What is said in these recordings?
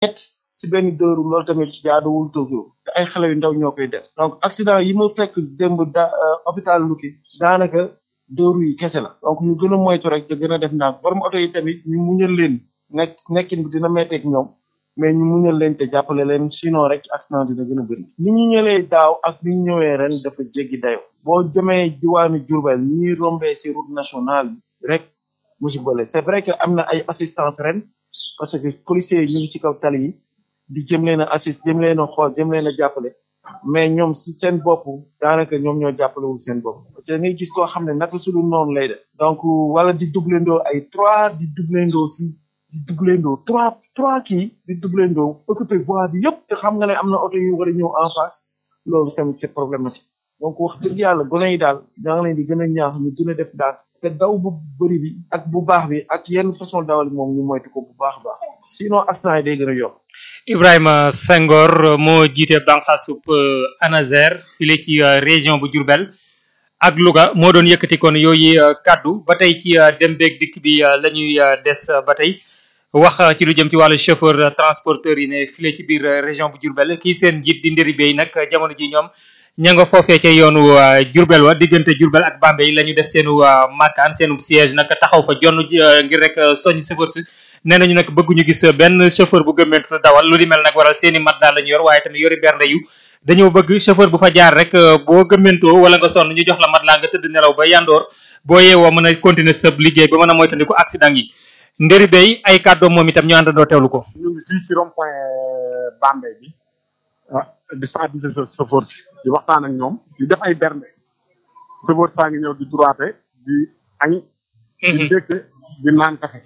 ñett si benn dëru loolu tamit jaaduwul Tokyo te ay xale yu ndaw ñoo koy def donc accident yi ma fekk démb da hôpital Luki daanaka dëru yi kese la donc ñu gën a moytu rek te gën a def ndànk borom oto yi tamit ñu muñal leen nekk nekkin bi dina metteeg ñoom mais ñu muñal leen te jàppale leen sinon rek accident dina gën a bëri ni ñu ñëwee daaw ak ni ñu ñëwee ren dafa jéggi dayo boo jëmee diwaanu Diourbel ni ñuy rombee si route nationale bi rek musiba la c'est vrai que am na ay assistance ren parce que policiers yi ñu ngi si kaw tali yi di jëm leen a assist jëm leen a xool jëm leen a jàppale mais ñoom si seen bopp daanaka ñoom ñoo jàppalewul seen bopp parce que ngay gis koo xam ne naka su dul noonu lay def donc wala di doublendoo ay trois di doublendoo si di doublendoo trois trois kii di doublendoo occupé voie bi yëpp te xam nga ne am na oto yu war a ñëw en face loolu tamit c'est problématique donc wax dëgg yàlla gone yi daal da nga leen di gën a ñaax ñu gën a def daal te daw bu bëri bi ak bu baax bi ak yenn façon dawal moom ñu moytu ko bu baax a baax sinon accident yi day gën a yokk Ibrahima Senghor moo jiite banqaasub ANASER file ci région bu Diourbel ak Louga moo doon yëkkati kon yooyu kaddu ba tey ci dem beeg dikk bi la ñuy des ba tey wax ci lu jëm ci wàllu chauffeur transporteur yi ne file ci biir région bu Diourbel kii seen njiit di ndëri bay nag jamono ji ñoom ña nga foofee ca yoonu Diourbel wa diggante Diourbel ak Bambey la ñu def seenu makkaan seenu siège nag taxaw fa jonn ngir rek soñ chauffeur si nee nañu nag bëgguñu gis benn chauffeur bu gëmmentu dawal lu di mel nag waral seeni mat daal la ñu yor waaye tamit yori bernde yu dañoo bëgg chauffeur bu fa jaar rek boo gëmmentoo wala nga sonn ñu jox la mat laa nga tëdd nelaw ba yandoor boo yeewoo mën a continuer sa liggéey ba mën a moytandiku accident yi ndëri bay ay kàddoom moom itam ñu àndandoo teewlu ko ñu ngi fii ci rond point Bambey bi ah di sensibiliser chauffeur si di waxtaan ak ñoom di def ay bernde chauffeur saa ngi ñëw di droite di añ di ndékke di naan café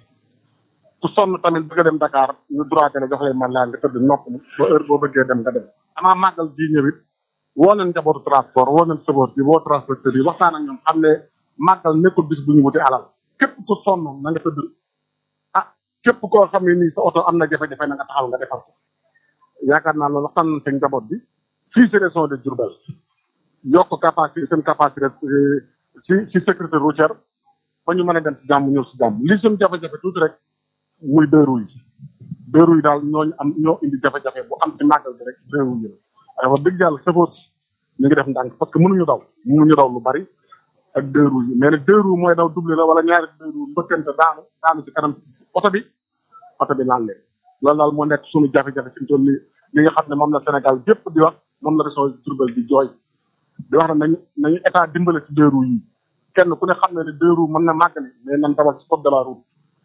ku sonn tamit bëgg a dem Dakar ñu droite la jox leen man laa nga tëdd nopp ba heure boo bëggee dem nga dem amaa màggal bii ñëwit woo nañ njabootu transport woo nañ chauffeur yi woo transporteur yi waxtaan ak ñoom xam ne màggal nekkul bis bu ñu wuti alal képp ku sonn na nga tëdd ah képp koo xam ne nii sa oto am na jafe-jafe na nga taxaw nga defar ko yaakaar naa loolu waxtaan nañ seen njaboot bi fii si région de Diourbel yokk capacité seen capacité si si sécurité routière ba ñu mën a dem ci jàmm ñëw si jàmm li suñu jafe-jafe tuuti rek muy deux roues yi deux roues yi daal ñooñu am ñoo indi jafe-jafe bu am ci màggal bi rek deux roues yi la waaye wax dëgg yàlla chauffeur si ñu ngi def ndànk parce que mënuñu daw mënuñu daw lu bari ak deux roues yi mais nag deux roues mooy daw double la wala ñaari deux roues mbëkkante daanu daanu ci kanam oto bi oto bi laal leen loolu daal moo nekk suñu jafe-jafe fi mu toll nii li nga xam ne moom la Sénégal gépp di wax moom la région Diourbel di jooy di wax ne nañu nañu état dimbale ci deux roues yi kenn ku ne xam ne ne deux roues mën na màggali mais nan dawal ci code de la route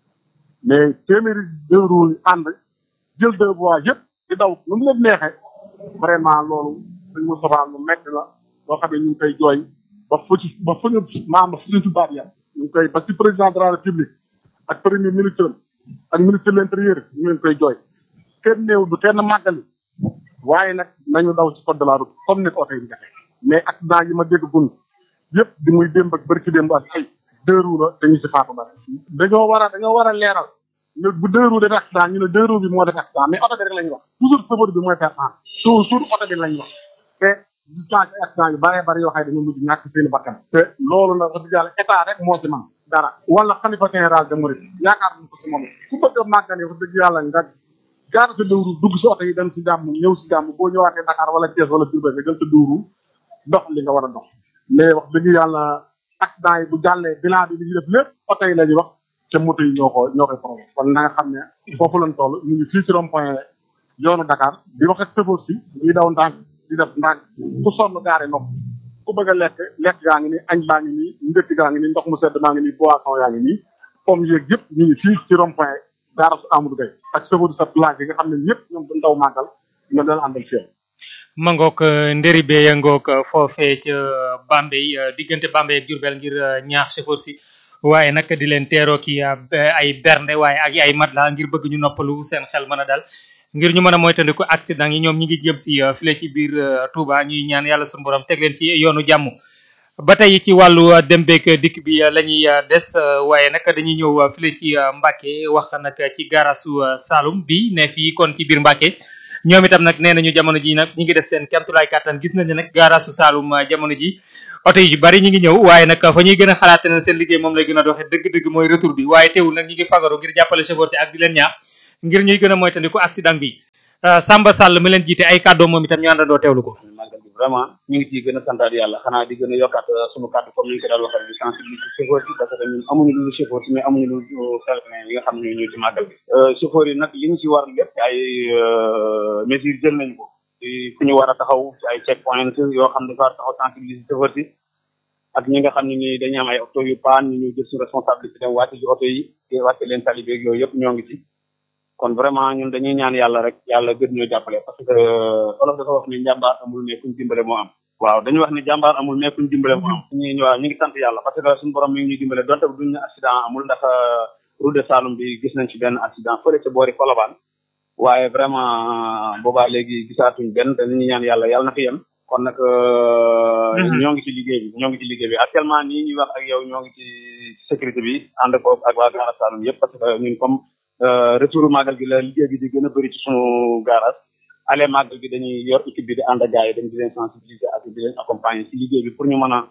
mais téeméeri deux roues yi ànd jël deux voies yëpp di daw nu mu leen neexee vraiment loolu dañ mu sofaan lu metti la loo xam ne ñu ngi koy jooy ba fu ci ba fu ñu maam ba fu ñu tubaab ya ñu ngi koy ba ci président de la république ak premier ministre ak ministre de l'intérieur ñu leen koy jooy kenn néew du kenn màggali waaye nag nañu daw ci code de la route comme ni ko oto yi defe mais accident yi ma dégg gun yëpp di muy démb ak bërki démb ak ay deux roues la te ñu si faatu bari dañoo war a dañoo war a leeral ne bu deux roues def accident ñu ne deux roues bi moo def accident mais oto bi rek la ñuy wax toujours chauffeur bi mooy faire en toujours oto bi lañ wax te gis naa ci accident yu bëree bëri yoo xam ne dañoo mujj ñàkk seen i bakkan te loolu nag wax dëgg yàlla état rek moo si man dara wala xalifa général de Mouride yaakaar nañ ko si moom ku bëgg a màggane wax dëgg yàlla nga gaar sa dëwru dugg si oto yi dem si jàmm ñëw si jàmm boo ñëwaatee Dakar wala Thiès wala Diourbel nga jël sa dëwru dox li nga war a dox mais wax dëgg yàlla accident yi bu jàllee bilan bi li ñu def lépp oto yi la ñuy wax te moto yi ñoo ko ñoo koy problème kon na nga xam ne foofu lañ toll ñu ngi fii ci rond point yoonu Dakar di wax ak chauffeur si ñuy daw ndànk di def ndànk ku sonn gaare nopp ku bëgg a lekk lekk gaa ngi nii añ baa ngi nii ndëkk gaa ngi nii ndox mu sedd maa ngi nii boisson yaa ngi nii pomme yeeg yëpp ñu ngi fii ci rond point gaara su Amadou Gueye ak chauffeur sa place yi nga xam ne ñëpp ñoom du ndaw màggal ñoom dañ àndal fii ma ngoog ndëri bee ya ngoog foofee ca Bambey diggante Bambey ak Diourbel ngir ñaax chauffeur si waaye nag di leen teeroo ki ay bernde waaye ak ay matelas ngir bëgg ñu noppalu seen xel mën a dal ngir ñu mën a moytandiku accident yi ñoom ñi ngi jëm si file ci biir Touba ñuy ñaan yàlla suñu borom teg leen ci yoonu jàmm ba tey ci wàllu dem beeg dikk bi la ñuy des waaye nag dañuy ñëw file ci Mbacke wax nag ci garasu Saloum bi ne fii kon ci biir Mbacke ñoom itam nag nee nañu jamono ji nag ñi ngi def seen kemtulaay kàttan gis nañu nag garasu Saloum jamono ji oto yi bari ñi ngi ñëw waaye nag fa ñuy gën a xalaate ne seen liggéey moom lay gën a doxee dëgg-dëgg mooy retour bi waaye teewul nag ñi ngi fagaru ngir jàppale chauffeur ci ak di leen ñaax ngir ñuy gën a moytandiku accident bi Samba Sall mi leen jiite ay kàddoo moom itam ñu àndandoo teewlu ko. màggal bi vraiment ñu ngi ciy gën a santaat yàlla xanaa di gën a yokkaat sunu kàddu comme ni ñu ko daal waxee di sensibiliser chauffeur yi parce que ñun amuñu lu chauffeur mais amuñu lu pèlerin yi nga xam ne ñu ci màggal bi chauffeur yi nag li ñu ci war lépp ay mesures jël nañu ko ci fu ñu war a taxaw ci ay check point yoo xam ne dafa war a taxaw sensibiliser chauffeur yi ak ñi nga xam ne ni dañuy am ay oto yu paan ñu ñu jël suñu responsabilité dem wàcce ci oto yi wàcce leen tali beeg yooyu yëpp ñoo ngi ci kon vraiment ñun dañuy ñaan yàlla rek yàlla gën ñoo jàppale parce que olof dafa wax ni njàmbaar amul mais kuñ dimbale moo am waaw dañuy wax ni jàmbaar amul mais kuñ dimbale moo am ñu waaw ñu ngi sant yàlla parce que suñu borom mi ngi ñuy dimbale donte duñ ne accident amul ndax route de Saloum bi gis nañ ci benn accident fële ca boori Colobane waaye vraiment boobaa léegi gisaatuñ benn dañuy ñaan yàlla yàlla na fi yem kon nag ñoo ngi ci liggéey bi ñoo ngi ci liggéey bi actuellement nii ñuy wax ak yow ñoo ngi ci sécurité bi ànd ko ak waa Gara Saloum yëpp parce que ñun comme retour màggal gi la liggéey bi di gën a bëri ci sunu garage ale màggal gi dañuy yor équipe bi di ànd ak gars yi dañ di leen sensibiliser ak di leen accompagner ci liggéey bi pour ñu mën a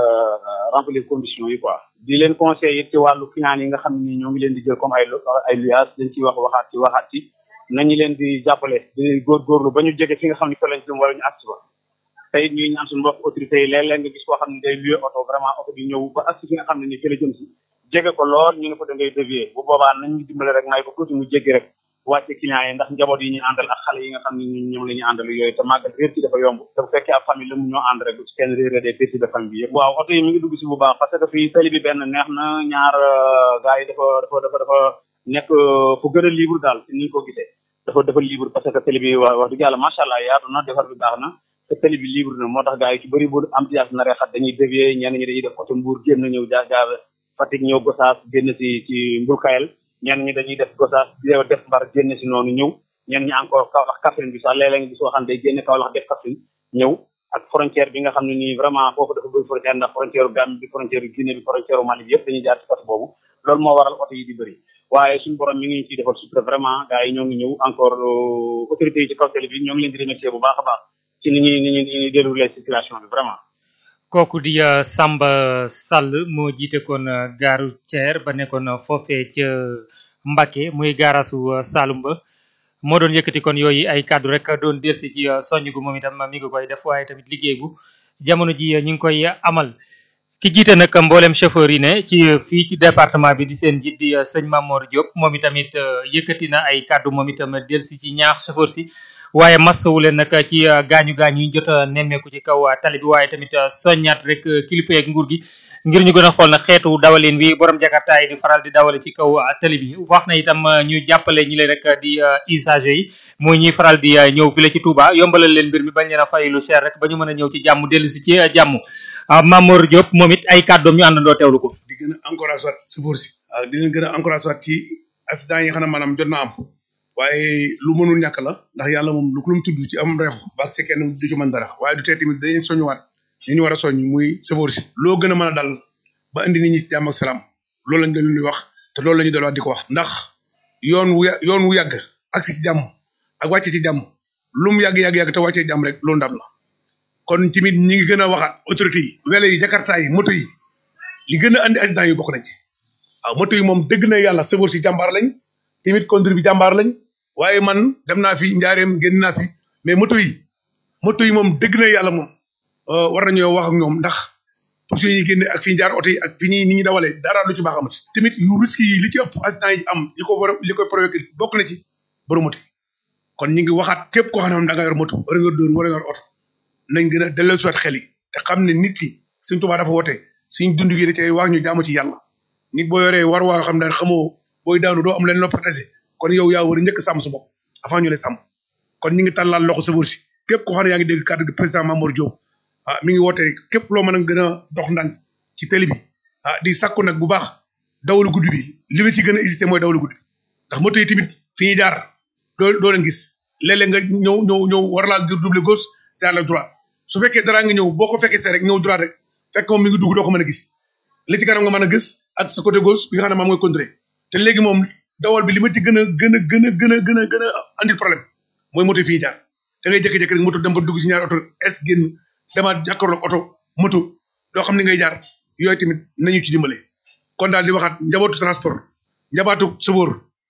remplir conditions yi quoi di leen conseiller it ci wàllu client yi nga xam ne ñoo ngi leen di jël comme ay ay luyaas dañ ciy wax waxaat ci waxaat ci nañu leen di jàppale di góorgóorlu ba ñu jege fi nga xam ne fa lañ jëm wala ñu agsi ba tey ñuy ñaan suñu mbokk autorités yi léeg-léeg nga gis koo xam ne day luye oto vraiment oto bi ñëw ba agsi fi nga xam ne ni fi la jëm si jege ko lool ñu ne ko da ngay dévier bu boobaa nañ ñu dimbale rek may ko tuuti mu jéggi rek wàcce client yi ndax njaboot yi ñu àndal ak xale yi nga xam ne ñun ñoom la ñu àndal yooyu te màggal réer ci dafa yomb te bu fekkee ab famille la mu ñoo ànd rek bu ci kenn réeré des pertes de famille bi yëpp waaw oto yi mi ngi dugg si bu baax parce que fii tali bi benn neex na ñaar gars yi dafa dafa dafa dafa nekk fu gën a libre daal si ni ñu ko gisee dafa dafa libre parce que tali bi wax wax dëgg yàlla macha allah yaatu na defar bi baax na te tali bi libre na moo tax gars yi ci bëri bu am tiyaas na rexat dañuy dévier ñenn ñi dañuy def côté Mbour génn ñëw jaar jaar Fatick ñëw Gosaas génn si ci Mbulkayel ñenn ñi dañuy def Gosaas def Mbar génn si noonu ñëw ñenn ñi encore Kaolack Kaffrine bi sax léeg-léeg nga gis soo xam ne day génne Kaolack def Kaffrine ñëw ak frontière bi nga xam ne nii vraiment foofu dafa bëri frontière ndax frontière u Gambie bi frontière u Guinée bi frontière u Mali bi yëpp dañuy jaar ci côté boobu loolu moo waral oto yi di bëri waaye suñu borom mi ngi ciy defal sutura vraiment gars yi ñoo ngi ñëw encore autorités yi ci kaw télé bi ñoo ngi leen di remercier bu baax a baax ci ni ñuy ni ñuy ni ñuy déroulé situation bi vraiment kooku di Samba Sall moo jiite kon gaaru Thier ba nekkoon foofee ca Mbacké muy gaarasu Saloum ba moo doon yëkkati kon yooyu ay kàddu rek doon delsi ci soññ gu moom itam mi ngi koy def waaye tamit liggéey bu jamono ji ñu ngi koy amal ki jiite nag mboolem chauffeur yi ne ci fii ci département bi di seen njiit di sëñ Mamor Diop moom itamit yëkkati na ay kàddu moom itam delsi ci ñaax chauffeur si waaye masawu leen nag ci gaañu gaañu yi jot a nemmeeku ci kaw tali bi waaye tamit soññaat rek kilifa yeeg nguur gi ngir ñu gën a xool na xeetu dawalin bi borom jakarta yi di faral di dawale ci kaw tali bi wax na itam ñu jàppale ñi leen rek di usagers yi mooy ñuy faral di ñëw fi la ci Touba yombalal leen mbir mi bañ leen a fay lu cher rek ba ñu mën a ñëw ci jàmm dellu si ci jàmm Mamour Diop moom it ay kàddoom ñu àndandoo teewlu ko. di gën a encouragé waat chauffeur si waaw di leen gën a encouragé waat ci accident yi nga xam ne maanaam jot na am waaye lu mënul ñàkk la ndax yàlla moom lu ko lu mu tudd ci am reef ba ak kenn du ci mën dara waaye du tee tamit dañuy soññuwaat ñu ñu war a soññ muy chauffeur si loo gën a mën a dal ba indi nit ñi ci jàmm ak salaam loolu lañ leen di wax te loolu la ñu dolliwaat di ko wax ndax yoon wu yoon wu yàgg agsi ci jàmm ak wàcce ci jàmm lu mu yàgg yàgg yàgg te wàccee jàmm rek loolu ndam la kon tamit ñi ngi gën a waxaat autorité yi wele yi jakarta yi moto yi li gën a andi accident yi bokk nañ ci waaw moto yi moom dëgg na yàlla chauffeur si jàmbaar lañ tamit conduite bi jàmbaar lañ waaye man dem naa fi njaareem génn naa fi mais moto yi moto yi moom dëgg na yàlla moom war nañoo wax ak ñoom ndax position yi génne ak fi jaar oto yi ak fi ñuy ni ñuy dawalee dara lu ci baax amati tamit yu risque yi li ci ëpp accident yi am li ko war a li koy provoqué bokk na ci borom moto kon ñu ngi waxaat képp koo xam ne da nga yor moto wala nga yor dóor wala nga yor oto nañ gën a delloo siwaat xel yi te xam ne nit ki suñ tubaab dafa woote suñ dund gi da cay wax ñu jaamu ci yàlla nit boo yoree war waa xam ne xamoo booy daanu doo am leen loo protéger kon yow yaa war a njëkk sàmm su bopp avant ñu lay sàmm kon ñu ngi tàllal loxo sa si képp koo xam ne yaa ngi dégg kàddu gi président Mamour Diop ah mi ngi woote képp loo mën a gën a dox ndànk ci télé bi ah di sàkku nag bu baax dawalu guddi bi li ma ci gën a hésité mooy dawalu guddi ndax moto yi tamit fi ñuy jaar doo doo leen gis léeg-léeg nga ñëw ñëw ñëw war laa double gauche te la droite su fekkee dara nga ñëw boo ko fekkee see rek ñëw droite rek fekk moom mi ngi dugg doo ko mën a gis li ci kanam nga mën a gis ak sa côté gauche bi nga xam ne moom mooy contré te léegi moom dawal bi li ma ci gën a gën a gën a gën a gën a gën a andil problème mooy moto yi fi ñuy jaar da ngay jékki-jékki rek moto dem ba dugg ci ñaari oto es génn demaat jàkkaarloog oto moto doo xam ni ngay jaar yooyu tamit nañu ci dimbale kon daal di waxaat njabootu transport njabaatu sëboor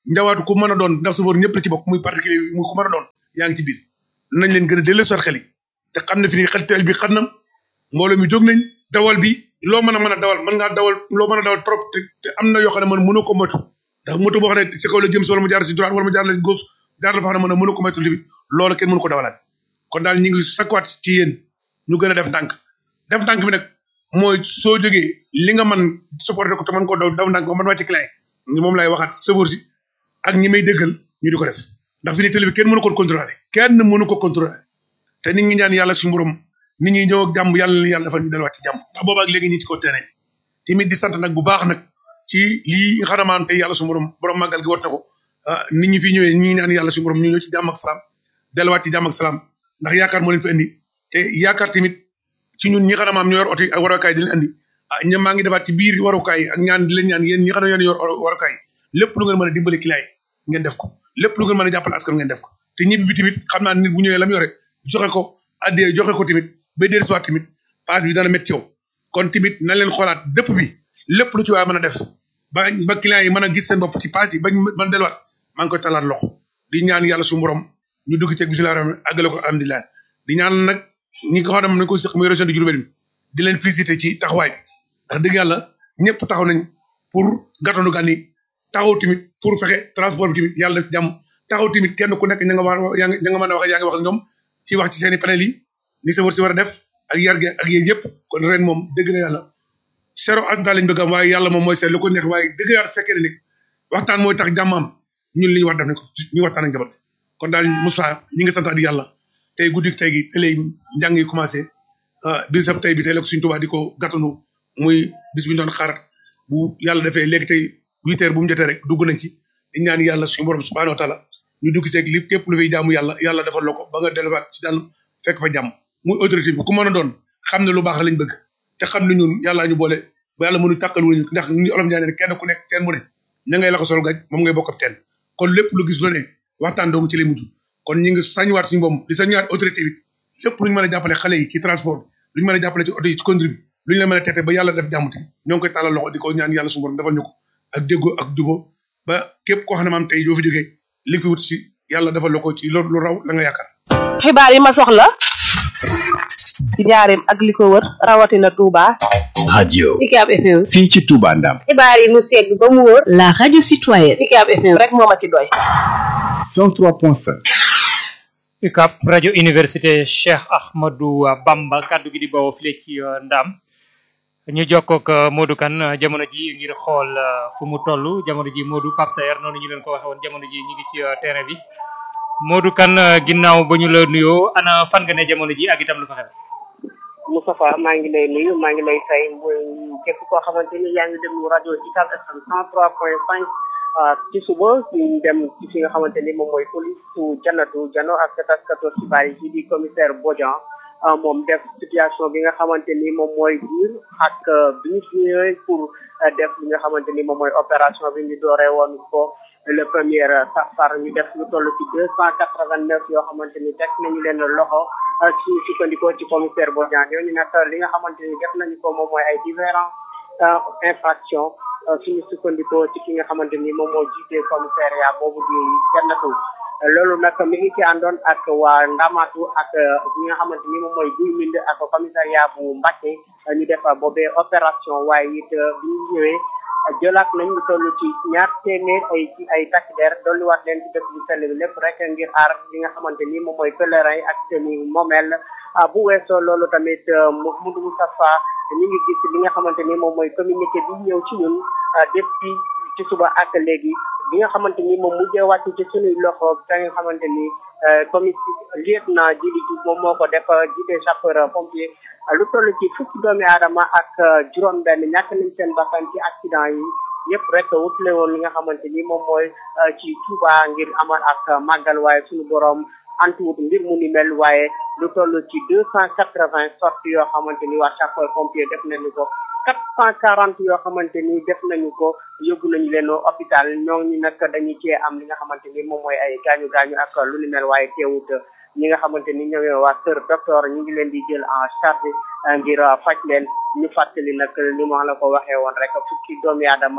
njawaatu ku mën a doon ndax sofóor ñëpp la ci bokk muy particulier muy ku mën a doon yaa ngi ci biir nañ leen gën a dellu sot xel yi te xam ne fi ni xel teel bi xam na mbooloo mi jóg nañ dawal bi loo mën a mën a dawal mën ngaa dawal loo mën a dawal trop te te am na yoo xam ne man mënoo ko moytu ndax moto boo xam ne si kaw la jëm si wala mu jaar si droite wala mu jaar la si gauche jaar la fa xam ne mën a mënu ko moytu tamit loolu kenn mënu ko dawalaat kon daal ñu ngi sakkuwaat ci yéen ñu gën a def ndànk def ndànk bi nag mooy soo jógee li nga man supporté ko te mën koo daw daw ndànk ba man wàcc client yi moom laay waxaat sëfoor si ak ñi may déggal ñu di ko def ndax fi ne télé bi kenn mënu ko contrôler kenn mënu ko contrôler te nit ñi ñaan yàlla suñu borom nit ñi ñëw ak jàmm yàlla na yàlla defal ñu delluwaat ci jàmm ndax boobaak léegi ñi ci ko terrain tamit di sant nag bu baax nag ci lii nga xanamaan te yàlla suñu borom borom màggal gi war na ko nit ñi fi ñëwee ñi ñaan yàlla suñu borom ñu ñëw ci jàmm ak salaam delluwaat ci jàmm ak salaam ndax yaakaar moo leen fi indi te yaakaar tamit ci ñun ñi xanamaam ñu yor oto yi ak warukaay di leen andi ah ña maa ngi defaat ci biir warukaay ak ñaan di leen ñaan yéen ñi xam ne yéen yor warukaay lépp lu ngeen mën a dimbali client yi ngeen def ko lépp lu ngeen mën a jàppale askan ngeen def ko te ñibbi bi tamit xam naa nit bu ñëwee la mu yore joxe ko addee joxe ko tamit ba déer soit tamit passe bi dana métti ci yow kon tamit nañ leen xoolaat dëpp bi lépp lu ci waay mën a def ba ba client yi mën a gis seen bopp ci passe yi bañ mën a delluwaat maa ngi koy talaat loxo di ñaan yàlla suñu borom ñu dugg ci bisimilah rahmaan àggale ko alhamdulilah di ñaan nag ñi nga xam ne nañ ko sëq muy région de Diourbel bi di leen féliciter ci taxawaay bi ndax dëgg yàlla ñëpp taxaw nañ pour gàttandu gan yi taxaw tamit pour fexe transport bi tamit yàlla def jàmm taxaw tamit kenn ku nekk ña nga wax yaa nga mën a wax yaa ngi wax ak ñoom ci wax ci seen i panel yi ni sa war si war a def ak yar gi ak yéen yëpp kon ren moom dëgg na yàlla zéro accident lañ bëgg am waaye yàlla moom mooy seet lu ko neex waaye dëgg yàlla fekkee ne nag waxtaan mooy tax jàmm am ñun li ñu war def ne ko ñu waxtaan ak njaboot kon daal Moussa ñi ngi santaat yàlla tey guddi tey gi tey lay njàng yi commencé bis ab tey bi tey la ko suñ tubaab di ko gàttanu muy bis bi ñu doon xaar bu yàlla defee léegi tey huit heures bu mu jotee rek dugg nañ ci di ñaan yàlla suñu borom subhanahu wa taala ñu dugg ci li képp lu fay jaamu yàlla yàlla defal la ko ba nga delluwaat ci daal fekk fa jàmm muy autorité bi ku mën a doon xam ne lu baax lañ bëgg te xam ne ñun yàllaa ñu boole ba yàlla mënu tàqal wuñu ndax ñu olof ñaa ne kenn ku nekk teen mu ne ña ngay la ko sol gaj moom ngay bokk ab teen kon lépp lu gis lu ne waxtaan doogu ci lay mujj kon ñi ngi sañuwaat suñu boom di sañuwaat autorité bi lépp lu ñu mën a jàppale xale yi ci transport lu ñu mën a jàppale ci oto yi ci conduite bi lu ñu leen mën a teete ba yàlla def jàmm tamit ñoo ngi koy tàllal loxo di ko ñaan yàlla suñu borom defal ñu ko ak déggoo ak jubo ba képp koo xam ne maam tey doo fi jógee li fi wut si yàlla defal la ko ci lu raw la nga yaakaar xibaar yi ma soxla ci njaareem ak li ko wër rawatina Touba. radio UCAB FM. fii ci Touba Ndam xibaar yi mu segg ba mu wóor. la radio citoyenne. UCAB FM rek moo ma ci doy. 103.5 UCAB rajo université Cheikh Ahmadou Bamba kaddu gi di bawoo file ci Ndam ñu jokkoog Modou Kane jamono ji ngir xool fu mu toll jamono ji Modou Pape Sayer noonu ñu leen ko waxee woon jamono ji ñu ngi ci terrain bi Modou Kane ginnaaw ba ñu la nuyoo ana fan nga ne jamono ji ak itam lu fa xew. Moustapha maa ngi lay nuyu maa ngi lay fay muy képp koo xamante ni yaa ngi déglu rajo UCAB FM 103.5 ci suba ñu dem ci fi nga xamante ni moom mooy police su Jannatu Jano ak taskatu xibaar yi di commissaire Bodian moom def situation bi nga xamante ni moom mooy biir ak bi ñu fi ñëwee pour def li nga xamante ni moom mooy opération bi ñu dooree woon ko le premier safar ñu def lu toll ci deux cent quatre vingt neuf yoo xamante ni teg nañu leen loxo ci sukkandikoo ci commissaire Bodian ñooñu nag li nga xamante ni def nañu ko moom mooy ay différents infractions suñu sukkandikoo ci ki nga xamante ni moom moo jiite commissariat boobu di jannatu loolu nag mi ngi ci àndoon ak waa Ndamatu ak ñi nga xamante ni moom mooy Guy Mbind ak commissariat bu Mbacké ñu def boobee opération waaye it bi ñu ñëwee jëlaat nañ lu toll ci ñaar téeméer ay ci ay takk der dolliwaat leen ci dëkk bu sell bi lépp rek ngir aar li nga xamante ni moom mooy pèlerin yi ak seeni moomeel bu weesoo loolu tamit Mouhamadou Moustapha ñu ngi gis li nga xamante ni moom mooy communiqué bi ñëw ci ñun depuis ci suba ak léegi bi nga xamante ni moom mujjee wàcc ci sunuy loxo ka nga xamante ni commissaire lieutenant Djili Diouf moom moo ko def jiite sapeur pompier lu toll ci fukki doomi aadama ak juróom-benn ñàkk nañ seen bakkan ci accident yi yëpp rek wutale woon li nga xamante ni moom mooy ci Touba ngir amal ak màggal waaye suñu borom antuwut mbir mu ni mel waaye lu toll ci deux cent quatre vingt sorties yoo xamante ni waa sapeur pompier def nañu ko quatre cent quarante yoo xamante ni def nañu ko yóbbu nañu leen hôpital ñooñu nag dañu cee am li nga xamante ni moom mooy ay gaañu gaañu ak lu ni mel waaye teewut ñi nga xamante ni ñoom waa kër docteur ñu ngi leen di jël en charge ngir faj leen ñu fàttali nag li ma la ko waxee woon rek fukki doomi aadama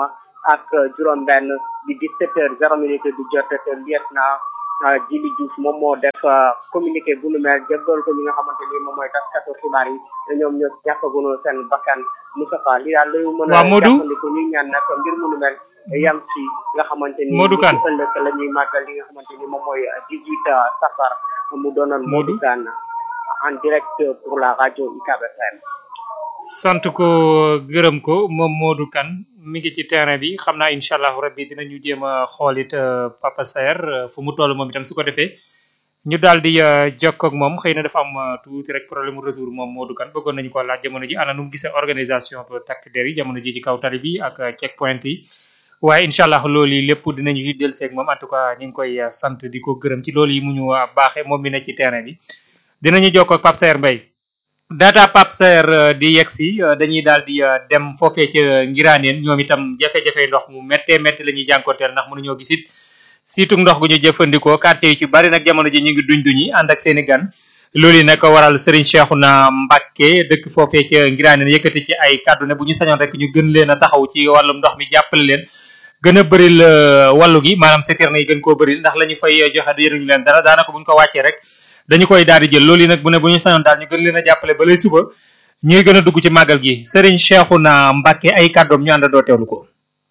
ak juróom-benn di 17 heures zéro minute di jot te lieutenant Djili Diouf moom moo def communiqué bu nu mel jébbal ko ñi nga xamante ni moom mooy taskatu xibaar yi te ñoom ñoo ñàkkagunu seen bakkan Moustapha li daal lañu mën a waaw Modou jàppandiku ñu ñaan nag mbir mu nu mel yam ci nga xamante ni Modou Kane ci ëllëg la ñuy màggal li nga xamante ni moom mooy 18 safar mu doonoon Modou Kane en direct pour la radio UCAB FM sant ko gërëm ko moom Modou Kane mi ngi ci terrain bi xam naa incha allah rabbi dinañu jéem a xoolit Papa Saer fu mu toll moom itam su ko defee ñu daal di jokkoo ak moom xëy na dafa am tuuti rek problème mu retour moom Modou Kane bëggoon nañu ko laaj jamono ji ana nu mu gisee organisation bu takk der yi jamono ji ci kaw tali bi ak check point yi waaye incha allah loolu yi lépp dinañu ci dellu seeg moom en tout cas ñu ngi koy sant di ko gërëm ci loolu yi mu ñu baaxee moom mi ne ci terrain bi dinañu jokkoo ak Pape Saer Mbaye data Pape Saer di yegg si dañuy daal di dem foofee ca Ngiraaneen ñoom itam jafe-jafe ndox mu méttee métti la ñuy jànkonteel ndax mënuñoo gis it surtout ndox gu ñu jëfandikoo quartier yu ci bari nag jamono ji ñu ngi duñ duñi ànd ak seen i gan loolu yi nag waral Serigne Cheikhouna Mbacké dëkk foofee ca Ngiraaneen yëkkati ci ay kàddu ne bu ñu sañoon rek ñu gën leen a taxaw ci wàllum ndox mi jàppale leen gën a bëril wàllu gi maanaam citerne yi gën koo bëril ndax la ñu fay joxe yëruñu leen dara daanaka bu ñu ko wàccee rek dañu koy daal di jël loolu yi nag bu ne bu ñu sañoon daal ñu gën leen a jàppale ba lay suba ñuy gën a dugg ci màggal gi Serigne Cheikhouna Mbacké ay kàddoom ñu àndandoo teewlu ko.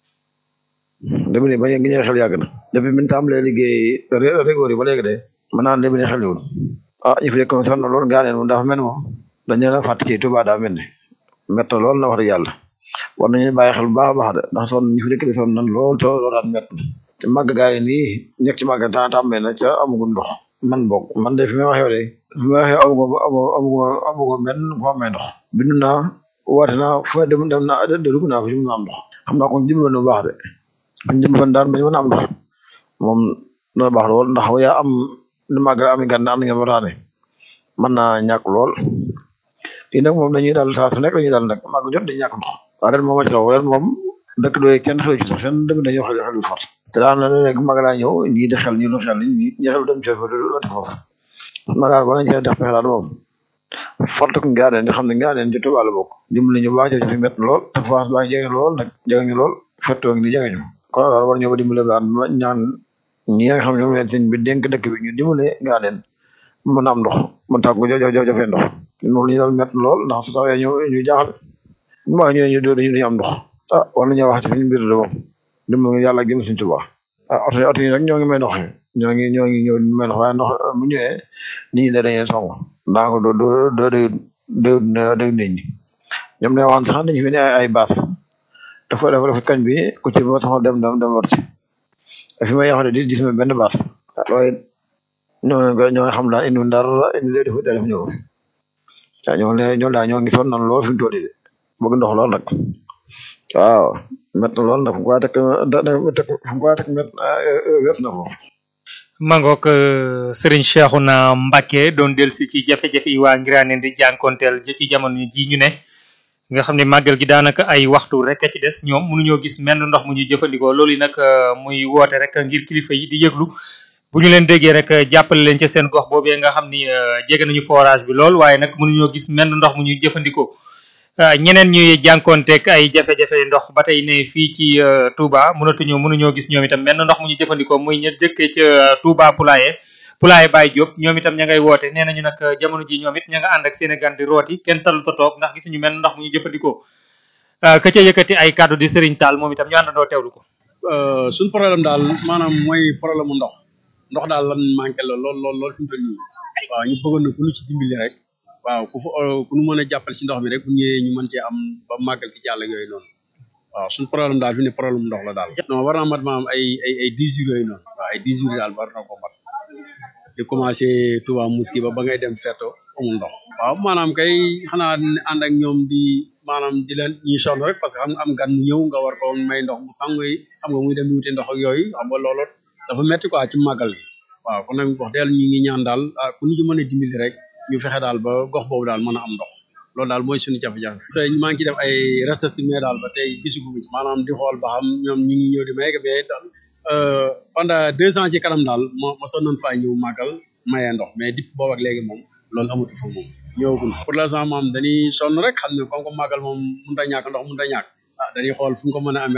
léegi nii ba ñu ngi xel yàgg na depuis bi ñu tàmbalee liggéey régoor yi ba léegi de mën naa léegi ne xel yoon ah ñu fi nekk moom sonn na lool ngaa neen moom dafa mel ni moom dañu leen a fàtt ci Touba daa mel ni mett na lool na wax dëgg yàlla war nañu bàyyi xel bu baax a baax de ndax sonn ñu fi nekk di sonn nan lool te loolu daal mett na te màgg gaa yi nii nekk ci màgg temps tàmbee na ca amagul ndox man boog man de fi may waxee de fi may waxee amugo amugo amugo benn fu amee ndox bindu naa woote naa fu dem dem naa dugg naa fi mu am ndox xam naa kon jublu na bu baax de ñu jëm fan daan ba ñu mën a am ndox moom dana baax lool ndax yaa am lu màgg am gan am ngeen wataane mën naa ñàkk lool lii nag moom dañuy daal saa su nekk dañuy daal nag màgg jot dañuy ñàkk ndox waaye ren moom a ci raw ren moom dëkk doy kenn xelu ci sax seen dëkk dañoo xel xel fort te daan na léegi màgg daa ñëw ñii di xel ñii du xel ñii ñi xel dem ci wati foofu ma daal ba nañ cee def pexe daal moom fort ko ngaaneen di xam ne ngaaneen ci Tuubaa la bokk dimbali ñu baax ci fi mett lool te France baa ngi jege lool nag jege ñu lool fettoo ngi jege ñu kon daal war ñoo ba dimbale ba ñaan ñi nga xam ne ñoom leen sëñ bi dénk dëkk bi ñu dimbale ngaaneen mën a am ndox mën tàggu jafe ndox moom li ñu daal mett lool ndax su tawee ñu ñu jaaxal ñu ma ñu ñu dañu am ndox ah war nañoo wax ci suñu mbir de moom dimbal yàlla ak jëm suñu Tuubaa ah oto yi oto yi nag ñoo ngi may ndox ñoo ngi ñoo ngi ñëw may ndox waaye ndox bu ñëwee nit ñi da dañuy song daa ko do do do day day day nit ñi ñoom ne waxaan sax dañu fi ne ay baas dafa dafa dafa kañ bi ku ci ba sax dem dem dem war ci fi may yaxale di gis ma benn baas waaye ñoo ñoo xam daal indi dara indi lee def def ñëw fi waaw ñoo ne ñoo daal ñoo ngi sonn nan lool fi mu toll nii de bëgg ndox lool nag waaw met na lool nag fu mu ko teg fu mu ko teg met wees na foofu mangook Serigne Cheikhouna Mbacké doon dellusi ci jafe-jafe yi waa Ngiraaneen di jànkonteel ci jamono ji ñu ne nga xam ne màggal gi daanaka ay waxtu rek a ci des ñoom mënuñoo gis menn ndox mu ñuy jëfandikoo loolu yi nag muy woote rek ngir kilifa yi di yëglu bu ñu leen déggee rek jàppale leen ci seen gox boobee nga xam ni jege nañu forage bi lool waaye nag mënuñoo gis menn ndox mu ñuy jëfandikoo ñeneen ñuy jànkonteeg ay jafe-jafe ndox ba tey ne fii ci Touba mënatuñoo mënuñoo gis ñoom itam menn ndox mu ñu jëfandikoo muy ña jëkkee ca Touba Poulaye Poulaye Baye Diop ñoom itam ña ngay woote nee nañu nag jamono ji ñoom it ña nga ànd ak seen gan di rooti kenn talu ta toog ndax gisuñu menn ndox mu ñu jëfandikoo ka ca yëkkati ay kàddu di Serigne Tall moom itam ñu àndandoo teewlu ko. suñ problème daal maanaam mooy problème mu ndox ndox daal lan manqué la lool lool lool fi mu toll nii waaw ñu bëggoon na ku ñu ci dimbali rek waaw ku fa ku ñu mën a jàppale ci ndox mi rek bu ñëwee ñu mën cee am ba màggal ki jàll ak yooyu noonu waaw suñ problème daal fi ne problème ndox la daal. non war naa mat maanaam ay ay ay dix jours yooyu noonu waaw ay dix jours daal war na ko mat di commencé Touba Mosquée ba ba ngay dem Feto amul ndox. waaw maanaam kay xanaa ànd ak ñoom di maanaam di leen ñuy sonn rek parce que xam nga am gan mu ñëw nga war ko may ndox mu sangu yi xam nga muy dem di wuti ndox ak yooyu xam nga loolu dafa metti quoi ci màggal gi waaw kon nag wax dëgg ñu ngi ñaan daal ah ku ñu ci mën a dimbali rek ñu fexe daal ba gox boobu daal mën a am ndox loolu daal mooy suñu jafe-jafe. parce que maa ngi ciy def ay recherche mais daal ba tey gisagu ci maanaam di xool ba xam ñoom ñi ngi ñëw di may mais daal pendant deux ans ci kanam daal ma ma sonn nañ faa ñëw màggal mayee ndox mais depuis boobu ak léegi moom loolu amatu fa moom ñëwagul pour l'instant moom dañuy sonn rek xam ne comme que màggal moom mënut a ñàkk ndox mënut a ñàkk ah dañuy xool fu ñu ko mën a amee rek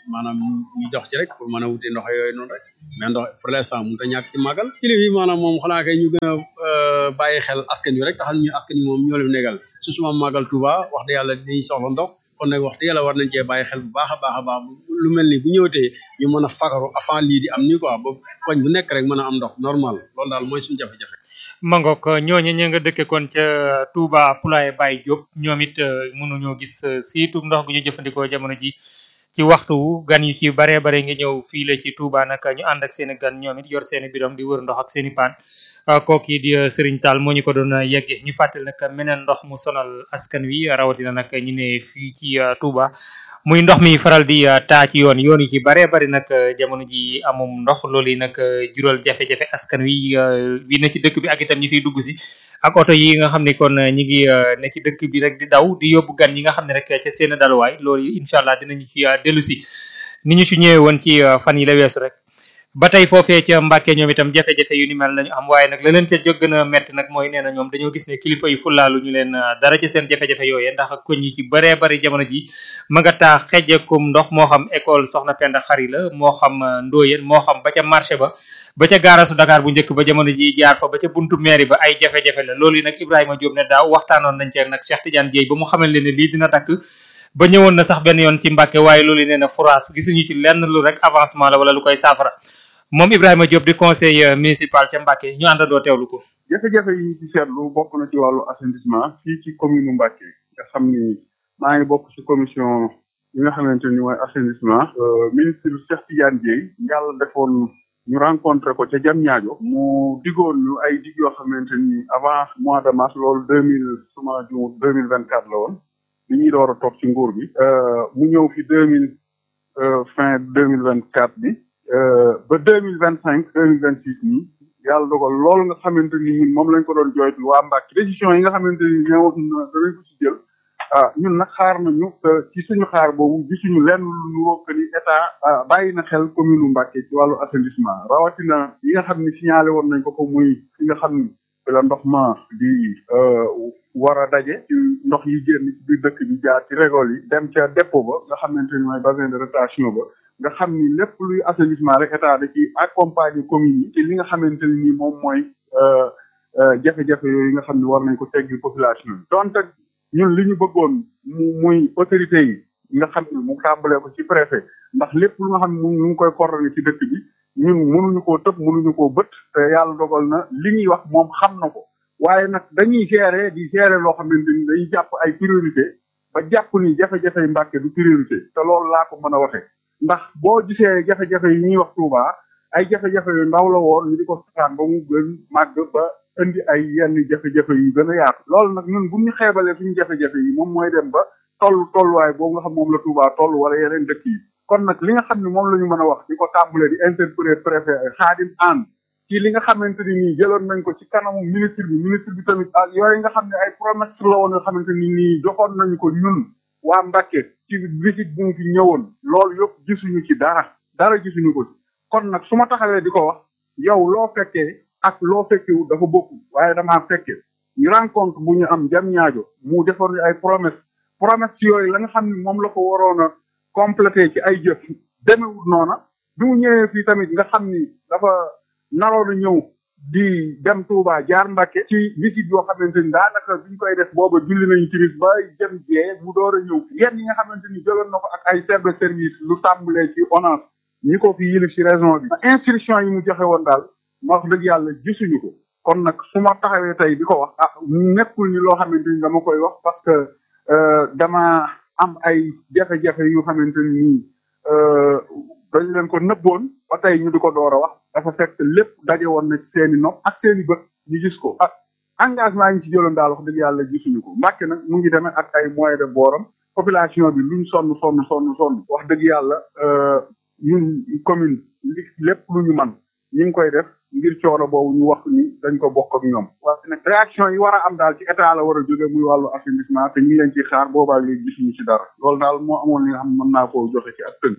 maanaam ñu jox ci rek pour mën a wuti ndox yooyu noonu rek mais ndox pour l'instant mënut a ñàkk ci màggal kilifa yi maanaam moom xanaa kay ñu gën a bàyyi xel askan wi rek taxal ñu askan wi moom ñoo leen negal su suma màggal Touba wax dëgg yàlla dañuy soxla ndox kon nag wax dëgg yàlla war nañ cee bàyyi xel bu baax a baax a baax lu mel ni bu ñëwatee ñu mën a fagaru avant lii di am nii quoi ba koñ bu nekk rek mën a am ndox normal loolu daal mooy suñu jafe-jafe mangok ñooñu ña nga dëkke kon ca Touba Poulaye Baye Diop ñoom it mënuñoo gis siitu ndox gu ñu jëfandikoo jamono ji ci waxtu gan yu ci bare bare ngi ñëw fii la ci Touba nag ñu ànd ak seeni gan ñoom it yor seeni bidon di wër ndox ak seeni paan kooki di Serigne Tall moo ñu ko doon yegge ñu fàttali nag meneen ndox mu sonal askan wi rawatina nag ñu ne fii ci Touba muy ndox mi faral di taa ci yoon yoon yi ci bare bari nag jamono ji amum ndox loolu yi nag jural jafe-jafe askan wi wi na ci dëkk bi ak itam ñi fiy dugg si ak oto yi nga xam ne kon ñi ngi ne ci dëkk bi rek di daw di yóbbu gan yi nga xam ne rek ca seen daluwaay loolu incha allah dinañu ci dellu si ni ñu ci ñëwee woon ci fan yi la weesu rek ba tey foofee ca Mbàkke ñoom itam jafe-jafe yu ni mel lañu am waaye nag la leen ca jóg gën a metti nag mooy nee na ñoom dañoo gis ne kilifa yi fulaalu ñu leen dara ci seen jafe-jafe yooyee ndax koñ yi ci bëree bëri jamono ji ma nga taa xejekum ndox moo xam école soxna Penda Xari la moo xam Ndoyen moo xam ba ca marché ba ba ca gaarasu Dakar bu njëkk ba jamono ji jaar fa ba ca buntu mairie ba ay jafe-jafe la loolu yi nag Ibrahima Diop ne daaw waxtaanoon nañ ci nag Cheikh Tidiane Dieye ba mu xamal leen ne lii dina dakk ba ñëwoon na sax benn yoon ci Mbàkke waaye loolu nee na forage gisuñu ci lenn lu rek avancement la wala lu koy saafara moom Ibrahima Diop di conseil municipal ca Mbàkke ñu àndandoo teewlu ko. jafe-jafe yi ci seetlu bokk na ci wàllu assainissement fii ci commune Mbàkke nga xam ni maa ngi bokk ci commission yi nga xamante ni mooy assainissement. ministre Cheikh Tidiane Dieye yàlla defoon ñu rencontré ko ca jam ñaajo mu digoon ñu ay dig yoo xamante ni avant mois de mars loolu deux mille suma juumut deux mille vingt quatre la woon bi ñuy door a toog ci nguur bi. mu ñëw fi deux mille fin deux mille vingt quatre bi. ba deux mille vingt cinq deux mille vingt six nii yàlla dogal loolu nga xamante ni ñun moom lañ ko doon jooytu waa Mbàkke décision yi nga xamante ni ñëwoon na danañ ko ci jël ah ñun nag xaar nañu ci suñu xaar boobu gisuñu lenn lu ñu wokk ni état bàyyi na xel commune Mbàkke ci wàllu assainissement rawatina yi nga xam ni signalé woon nañ ko ko muy fi nga xam ni fi la ndox ma di war a daje ci ndox yi génn ci biir dëkk bi jaar ci régol yi dem ca dépôt ba nga xamante ni mooy bassin de rétention ba nga xam ni lépp luy assainissement rek état da ci accompagner commune yi ci li nga xamante ni nii moom mooy jafe-jafe yooyu nga xam ne war nañ ko teggi population yi donte ñun li ñu bëggoon mu muy autorité yi nga xam ne mu tàmbalee ko ci préfet ndax lépp lu nga xam ne mu ngi koy coordonné ci dëkk bi ñun mënuñu koo tëb mënuñu koo bët te yàlla dogal na li ñuy wax moom xam na ko waaye nag dañuy gérer di gérer loo xamante ni dañuy jàpp ay priorité ba jàpp ni jafe-jafe yi Mbàkke du priorité te loolu laa ko mën a waxee ndax boo gisee jafe-jafe yi ñuy wax Touba ay jafe-jafe yu ndaw la woon ñu di ko sataan ba mu gën màgg ba indi ay yenn jafe-jafe yu gën a yaatu loolu nag ñun bu ñu xeebalee suñu jafe-jafe yi moom mooy dem ba toll tolluwaay boobu nga xam moom la Touba toll wala yeneen dëkk yi kon nag li nga xam ne moom la ñu mën a wax di ko tàmbalee di interpeller préfet Xaadim Anne ci li nga xamante ni nii jëloon nañ ko ci kanamu ministre bi ministre bi tamit ak yooyu nga xam ne ay promesse la woon nga xamante ni nii joxoon nañu ko ñun waa Mbàkke ci visite bu mu fi ñëwoon loolu yëpp gisuñu ci dara dara gisuñu ko ci kon nag su ma taxawee di ko wax yow loo fekkee ak loo fekkewu dafa bokk waaye damaa fekke ñu rencontre bu ñu am jam ñaajo mu defoon ay promesse promesse yooyu la nga xam ne moom la ko waroon a complété ci ay jëf demewul noona bi mu ñëwee fii tamit nga xam ni dafa naroon a ñëw di dem Touba jaar Mbàkke ci visite yoo xamante ni daanaka biñ koy def booba julli nañu timis ba jëm jee mu door a ñëw yenn yi nga xamante ni jëloon na ko ak ay chef de service lu tàmbalee ci ONAS ñi ko fi yilif ci région bi instruction yi mu joxe woon daal ma wax dëgg yàlla gisuñu ko kon nag su ma taxawee tey di ko wax ah nekkul ni loo xamante ni dama koy wax parce que dama am ay jafe-jafe yu xamante ni nii dañ leen ko nëbboon ba tey ñu di ko door a wax dafa fekk lépp daje woon na ci seeni nopp ak seeni bët ñu gis ko ah engagement yi ñu ci jëloon daal wax dëgg yàlla gisuñu ko Mbàkke nag mu ngi demee ak ay moyens de booram population bi luñ sonn sonn sonn sonn wax dëgg yàlla ñun commune li lépp lu ñu man ñu ngi koy def ngir coono boobu ñu wax ni dañ ko bokk ak ñoom waaye nag réaction yi war a am daal ci état la war a jóge muy wàllu assainissement te ñu ngi leen ci xaar boobaa léegi gisuñu ci dara loolu daal moo amoon li nga xam mën naa koo joxe ci ak tënk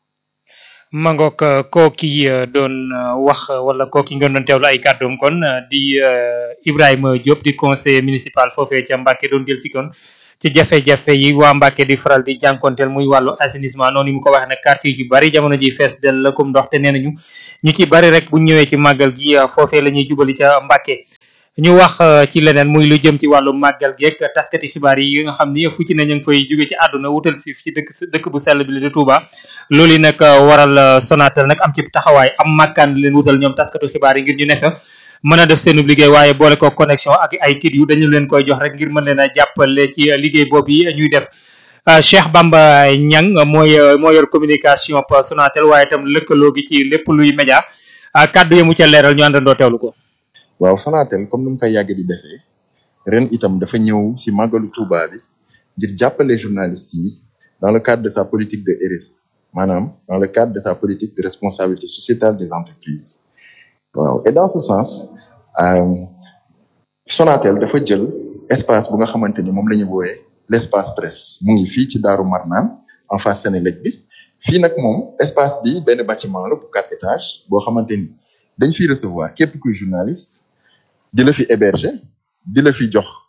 mangok kooki doon wax wala kooki ngeen doon teewlu ay kàddoom kon di Ibrahima Diop di conseiller municipal foofee ca Mbacke doon jël si kon ci jafe-jafe yi waa Mbàkke di faral di jànkonteel muy wàllu assainissement noonu mu ko waxee nag quartier yu bari jamono ji fees del la comme ndox te nee nañu ñu ci bari rek bu ñëwee ci màggal gi foofee la ñuy jubali ca Mbàkke ñu wax ci leneen muy lu jëm ci wàllu màggal geeg taskati xibaar yi nga xam ni fu ci ne ñu ngi fay jóge ci àdduna wutal si ci dëkk dëkk bu sell bi la di Touba loolu yi nag waral Sonatel nag am ci taxawaay am màkkaan leen wutal ñoom taskatu xibaar yi ngir ñu ne fa mën a def seen liggéey waaye boole ko connexion ak ay kit yu dañu leen koy jox rek ngir mën leen a jàppale ci liggéey boobu yi ñuy def Cheikh Bamba Niang mooy moo yor communication Sonatel waaye itam lëkkaloo gi ci lépp luy média kàddu yi mu ca leeral ñu àndandoo teewlu ko. waaw Sonatel comme ni mu koy yàgg di defee ren itam dafa ñëw si màggalu Touba bi ngir jàppale journalistes yi dans le cadre de sa politique de RSE maanaam dans le cadre de sa politique de responsabilité sociétale des entreprises waaw et dans ce sens Sonatel dafa jël espace bu nga xamante ni moom la ñu wooyee l' espace presse mu ngi fii ci Daaru Marnaan en face Sénélec bi fii nag moom espace bi benn bâtiment la bu quatre étages boo xamante ni dañ fiy recevoir képp kuy journaliste di la fi héberger di la fi jox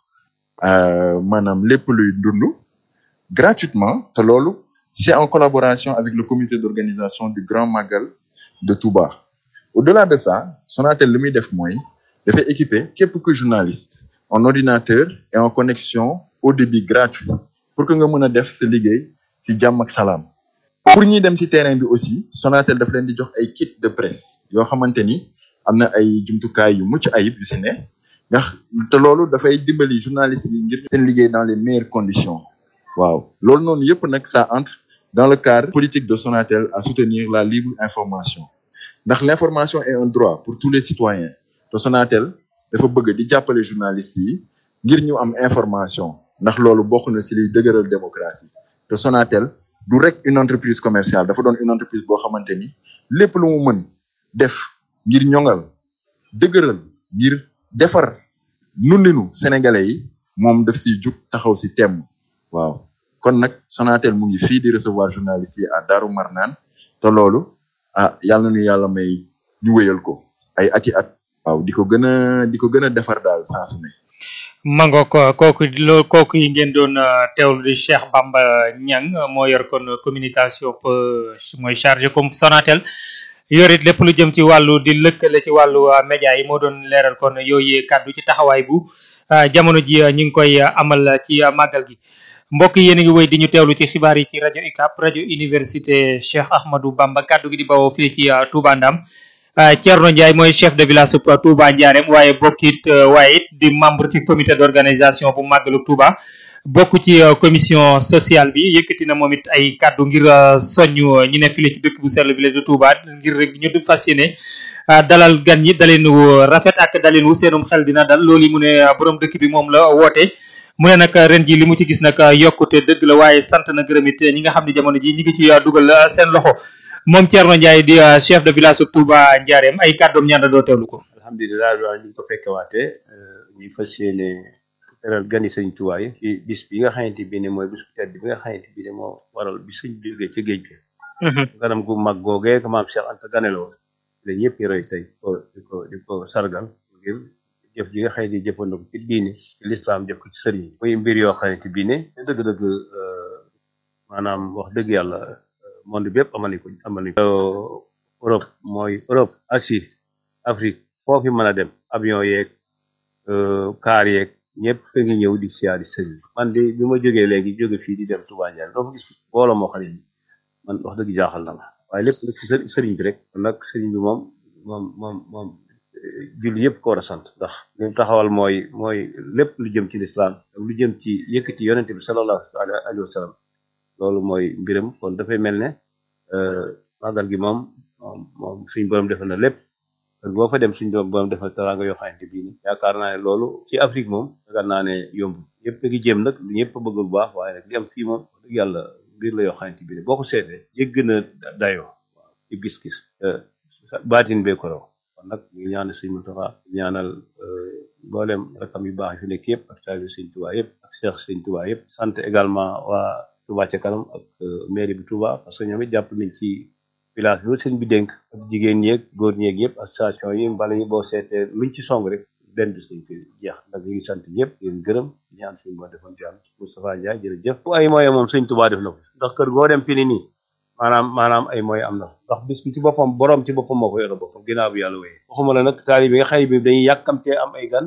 maanaam lépp luy dund gratuitement te loolu c'est en collaboration avec le comité d'organisation du Grand Magal de Touba au-delà de ça Sonatel li muy def mooy dafay équiper képp kuy journaliste en ordinateur et en connexion au débit gratuit pour que nga mën a def sa liggéey ci jàmm ak salaam pour ñi dem ci terrain bi aussi Sonatel daf leen di jox ay kit de presse yoo xamante ni am na ay jumtukaay yu mucc ayib yu si ne ndax te loolu dafay dimbali journalistes yi ngir seen liggéey dans les meilleures conditions waaw loolu noonu yëpp nag ça entre dans le cadre politique de Sonatel à soutenir la libre information ndax l'information est un droit pour tous les citoyens te Sonatel dafa bëgg di jàppale journalistes yi ngir ñu am information ndax loolu bokk na si liy dëgëral démocratie te Sonatel du rek une entreprise commerciale dafa doon une entreprise boo xamante ni lépp lu mu mën def ngir ñoŋal dëgëral ngir defar nundinu sénégalais yi moom daf siy jug taxaw si temm waaw kon nag Sonatel mu ngi fii di recevoir journalistes yi à Darou Marnaan te loolu ah yàlla nañu yàlla may ñu wéyal ko ay ati at waaw di ko gën a di ko gën a defar daal saa su ne mango ko kooku loo kooku yi ngeen doon teewlu di Cheikh Bamba Niang moo yor kon communication mooy chargé comme Sonatel yorit lépp lu jëm ci wàllu di lëkkale ci wàllu média yi moo doon leeral kon yooyu kàddu ci taxawaay bu jamono ji ñu ngi koy amal ci màggal gi mbokk yi yéen a ngi wéy di ñu teewlu ci xibaar yi ci rajo UCAB rajo université Cheikh Ahmadou Bamba kàddu gi di bawoo fii ci Touba Ndam Thierno Ndiaye mooy chef de village su Touba Ndiarème waaye bokkit waaye it di membre ci comité d'organisation bu màggalu Touba bokk ci commission sociale bi yëkkati na moom it ay kàddu ngir soññu ñi ne file ci dëkk bu sell bi la di Touba ngir rek ñu du fas yéene dalal gan ñi dalin wu rafet ak dalin wu seenum xel dina dal loolu yi mu ne borom dëkk bi moom la woote mu ne nag ren ji li mu ci gis nag yokkute dëgg la waaye sant na gërëm it ñi nga xam ne jamono ji ñi ngi ci dugal seen loxo moom Thierno Ndiaye di chef de village Touba Ndiarème ay kàddoom ñaanda doo teewlu ko alhamdulilah waaw ñu ngi ko fekkewaatee ñu fas yéene teral gani sëñ Touba yi ci bis bi nga xamante bi ne mooy bis bu tedd bi nga xamante bi ne moo waral bi suñ jógee ci géej gi ganam gu mag googee ko maam Cheikh Anta ganeloo la ñëpp roy tey ko di ko di ko sargal ngir jëf ji nga xëy di jëfandikoo ci diine ci lislaam jëf ko ci sëriñ yi muy mbir yoo xamante bi ne dëgg-dëgg maanaam wax dëgg yàlla monde bi yëpp amal nañ ko amal nañ ko Europe mooy Europe Asie Afrique foofu mën a dem avion yeeg car yeeg ñëpp a ngi ñëw di siyaari sëriñ man di bi ma jógee léegi jóge fii di dem Touba Ndiaye doo fa gis booloo moo xam ne man wax dëgg jaaxal na ma waaye lépp nag ci sëriñ bi rek kon nag sëriñ bi moom moom moom moom julli yëpp ko war a sant ndax li mu taxawal mooy mooy lépp lu jëm ci lislaam ak lu jëm ci yëkkati yonente bi sallallahu alayhi wa sallam loolu mooy mbiram kon dafay mel ne màggal gi moom moom moom suñ borom defal na lépp kon boo fa dem suñ borom defal teraanga yoo xamante bii ni yaakaar naa ne loolu ci Afrique moom yaakaar naa ne yomb ñëpp a ngi jéem nag ñëpp a bëgg lu baax waaye nag li am fii moom dëgg yàlla mbir la yoo xamante bii ne boo ko seetee jégg na dayoo waaw ci gis-gis baatin bee ko raw kon nag ñu ngi ñaanal sëñ Moustapha ñaanal mboolem rakam yu baax yi fi nekk yëpp ak taalibe sëñ Touba yëpp ak Cheikh sëñ Touba yëpp sant également waa Touba ca kanam ak mairie bi Touba parce que ñoom it jàpp nañ ci village bi sëñ bi dénk ak jigéen ñeeg góor ñeeg yëpp association yi mbala yi boo seetee luñ ci song rek benn bis lañ koy jeex nag ñu ngi sant ñëpp di leen gërëm di ñaan suñu boo defoon jàmm Moustapha Ndiaye jërëjëf bu ay moyen moom sëñ Tuubaa def na ko ndax kër goo dem fi ni nii maanaam maanaam ay moyen am na ndax bis bi ci boppam borom ci boppam moo ko yore boppam ginnaaw bi yàlla wéyee waxuma la nag taali bi nga xëy bi dañuy yàkkamtee am ay gan